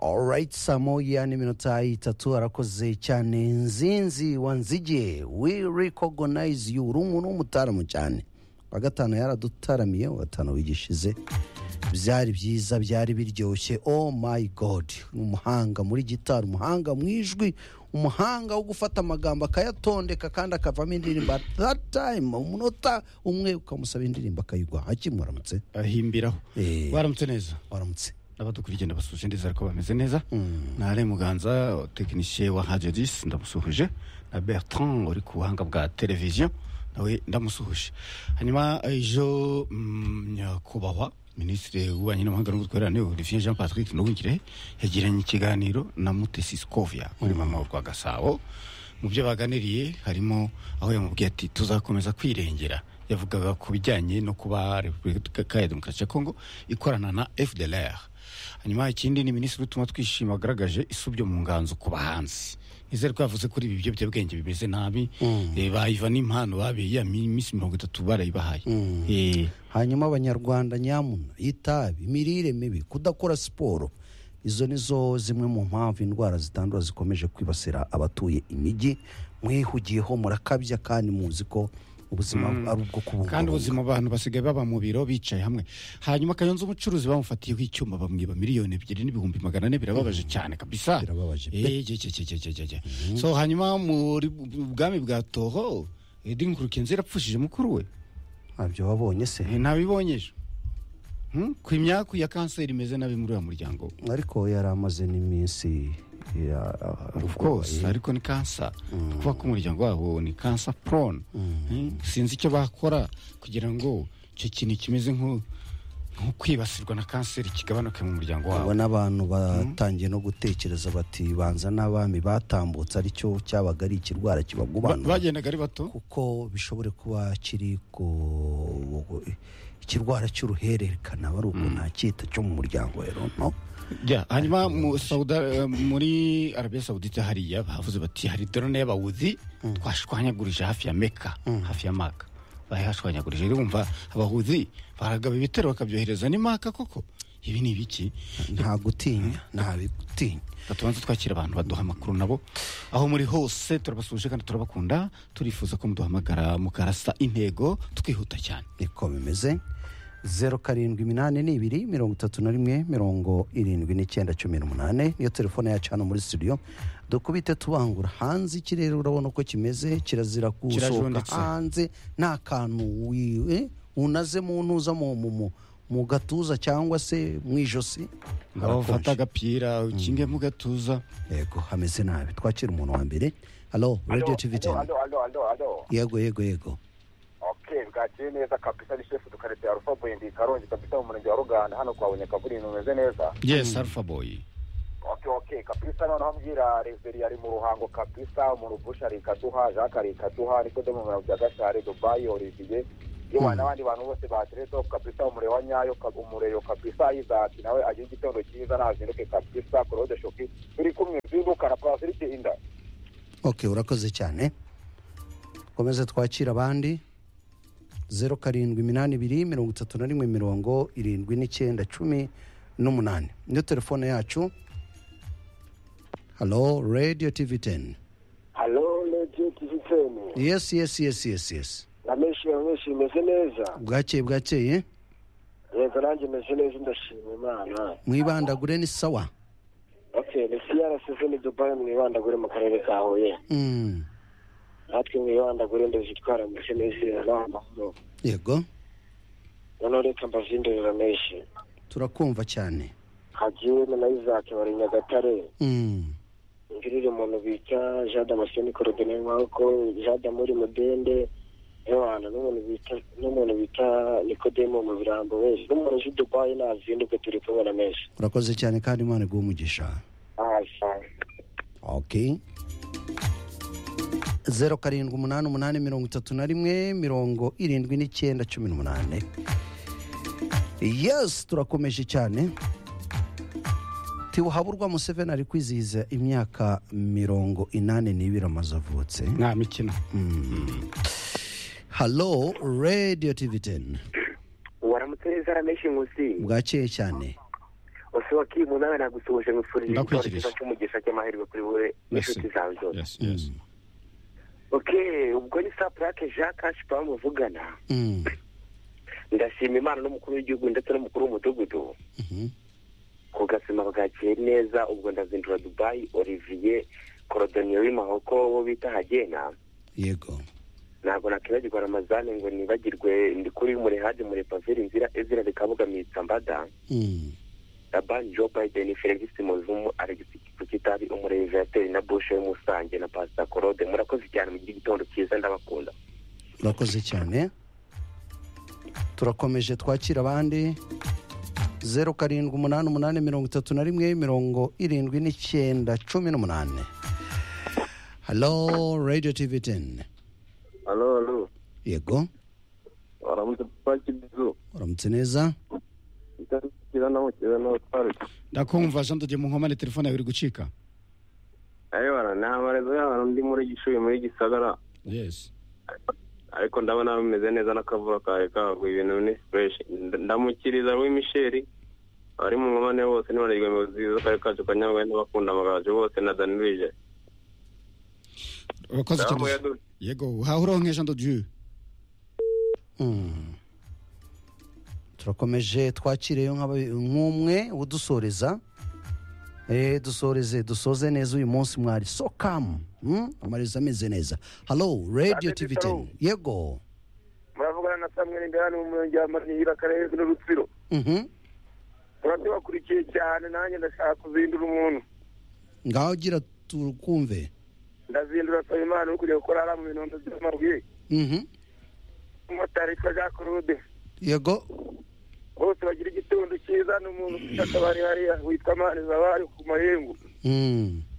Alright saa moja n'iminota itatu harakoze cyane nzinzi wanzige we recognize you uri umuntu w'umutaramu cyane wa gatanu yaradutaramiye wa gatanu wigishize byari byiza byari biryoshye oh my god umuhanga muri gitari umuhanga mu ijwi umuhanga wo gufata amagambo akayatondeka kandi akavamo indirimbo at that time umunota umwe ukamusaba indirimbo akayiguha hakimu waramutse ahimbiraho Eh. waramutse neza waramutse abadukurikiye ndabasuje ndizera ko bameze neza nare muganza tekinisiye wa radio disi ndamusuhuje na bertrand uri ku buhanga bwa televiziyo nawe ndamusuhuje hanyuma ejo mm, nyakubahwa minisitiri w'ububanyi n'amahanga n'ubutwererane olivier jean patrick nduhungire yagiranye ikiganiro na mutesi scovia muri mama rwa gasabo mu byo baganiriye harimo aho yamubwiye ati tuzakomeza kwirengera yavugaga ku bijyanye no kuba repubulika ya demokarasi ya kongo ikorana na fdlr hanyuma ikindi ni minisitiri utuma twishima agaragaje isubyo mu nganzo ku bahanzi nizere ko yavuze kuri ibi biyobyabwenge bimeze nabi eh, bayiva n'impano babeye ya mi- minsi mirongo itatu barayibahaye Eh, hanyuma abanyarwanda nyamuna itabi imirire mibi kudakora siporo izo ni zo zimwe mu mpamvu indwara zitandura zikomeje kwibasira abatuye imijyi mwihugiyeho murakabya kandi muzi ko ubuzima ari ubwo kandi kubungabunga ubuzima abantu basigaye baba mu biro bicaye hamwe hanyuma kayonza umucuruzi bamufatiyeho icyuma bamwiba miliyoni ebyiri n'ibihumbi magana ane birababaje cyane kabisa Birababaje pe. Eh, je, je, je, je, je, je, je. so hanyuma muri bwami bwa toho edinkurukenzi yarapfushije mukuru we ntabyo wabonye se Eh, ntabibonyeje Hmm? ku imyaku ya kanseri imeze nabi muri uwo muryango we ariko yari amaze n'iminsi ya- of course ariko ni kansa kuba k'umuryango wabo ni kansa prone Eh, sinzi icyo bakora kugira ngo icyo kintu kimeze nko nko kwibasirwa na kanseri kigabanuke mu muryango wabo abo n'abantu batangiye no gutekereza bati banza n'abami batambutse aricyo cyabaga ari ikirwara Ba- kibagubanura bagendaga ari bato kuko bishobore kuba kiri ku ikirwara cy'uruhererekana bari uko nta cyita cyo mu muryango rero no Ya, hanyuma mu Sauda, eh, muri arabiya sawudite hariya bavuze bati hari drone y'abawuzi twashwanyagurije hafi ya meka hafi ya maka bayihashwanyagurije rero wumva abahuzi baragaba ibitero bakabyohereza ni maka koko ibi ni ibiki nta gutinya nta bigutinya batubanza twakira abantu baduha amakuru nabo aho muri hose turabasuje kandi turabakunda turifuza ko muduhamagara mukarasa intego tukihuta cyane niko bimeze zeru karindwi iminani n'ibiri mirongo itatu na rimwe mirongo irindwi n'icyenda cumi n'umunani niyo telefone yacu hano muri studio dukubite tubangura hanze ikirere urabona uko kimeze kirazira gusohoka Kirajunditse. hanze nta kantu wiwe unaze mu ntuza mu- mu- mu- mu gatuza cyangwa se mu ijosi ngabo bafata agapira ukinge mu gatuza yego hameze nabi twakira umuntu wa mbere halo radio tv Alo, ten alo, alo, alo, alo. yego yego yego Okay, bwakeye neza kabisa ni shefu tukarete Alpha Boy ndi Karongi kabisa mu murenge wa Ruganda hano kwa Bunyakavurindi umeze neza. yes alpha boy Okay, okay, kabisa noneho mbwira Reverend ari mu ruhango kabisa mu rubusha rikaduha Jacques rikaduha niko de mu murenge bya Gashari Dubai Olivier yewe n'abandi bantu bose bateretse kabisa umuriro wa nyayo kab- umureyo kabisa Isaac nawe agira igitondo cyiza nazinduke kabisa Claude Shoki turi kumwe zinduka na Patrick Inda. ok urakoze cyane komeza twakira abandi zeru karindwi iminani ibiri mirongo itatu na rimwe mirongo irindwi n'icyenda cumi n'umunani niyo telefone yacu halo radio tv ten Halo Radio TV Ten. yesi yesi yesi yesi yesi Nameshiwe mwese imeze neza. bwakeye bwakeye Yego nanjye imeze neza ndashima Imana. mwibandagure ni sawa Okay, ni CRS ni Dubai mwibandagure mu karere ka Huye. Mm, Natwe mwibandagure ndazitwara mwese neza n'amahoro. yego Noneho reka mbazindurira menshi. turakumva cyane Hagiwe na Isaac bari Nyagatare. Mm, Ngirire umuntu bita Jean Damascene Corodine Mwako, Jean Damuri Mudende, Ewana n'umuntu bita n'umuntu bita Nikodemo mu birambo wese. N'umuntu uzi Dubai nazinduke turi kubona menshi. urakoze cyane kandi imana iguhe umugisha ok zeru karindwi umunani umunani mirongo itatu na rimwe mirongo irindwi n'icyenda cumi n'umunani yesi turakomeje cyane tibuhaburwa museveni ari kwizihiza imyaka mirongo inani n'ibiri amaze avutse nta mikino halo radiyo tivi teni waramutse neza rameshi nkusi bwakeye cyane bose wakimu nawe nagusuhuje ngufurira Ndakurikije. igihe cy'umugisha cy'amahirwe kuri wowe n'inshuti zawe zose yes yes okay ubwo ni sapurake jean kashi paul muvugana Mm. ndashima imana n'umukuru w'igihugu ndetse n'umukuru w'umudugudu Mhm. ku gasima bwakiye neza ubwo ndazindura dubayi olivier korodoniyo w'imahoko wo bita hagena yego ntabwo nakwibagirwa ramazane ngo nibagirwe ndi kuri muri hadi muri paviri nzira ezira rikabuga mitambada Mm. labani joe biden felix muzumu alex kitabi umurevirateri na bushe w'umusange na pasita korode murakoze cyane mu gitondo cyiza ndabakunda urakoze cyane turakomeje twakira abandi zeru karindwi umunani umunani mirongo itatu na rimwe mirongo irindwi n'icyenda cumi n'umunani halo radiyo tivi teni halo halo yego waramutse papa kibizo uramutse neza itarikira naho kera naho twaruka ndakumva jean dogeye mu nkomane telefone yawe iri gucika ayibara ni amarezo y'abantu ndi muri gishuye muri gisagara yes ariko ndabona bimeze neza n'akavura kawe kawe ibintu ni fureshi ndamukiriza Louis misheri abari mu nkomane bose ntibanirwe mu zizo kare kacu ka nyamwe n'abakunda amagaju bose na danirije urakoze cyane yego uhawe uronke jean dogeye Mm. turakomeje twakiriyeyo nk'aba- nk'umwe udusoreza Eh, dusoreze dusoze neza uyu munsi mwari so kamu Mm, amarezo ameze neza halo radiyo Ate tivi Bitaro. teni yego muravugana na samweri ndahano mu murenge wa manihira akarere n'urutsiro Mhm. muratubakurikiye cyane nanjye ndashaka kuzindura umuntu ngaho gira tukumve ndazindura nsaba imana no kujya gukora hariya mu binondo by'amabuye Mhm. umumotari witwa jean claude yego bose bagira igitondo cyiza ni umuntu ufite akabari hariya witwa manizabari ku mayengo Mm.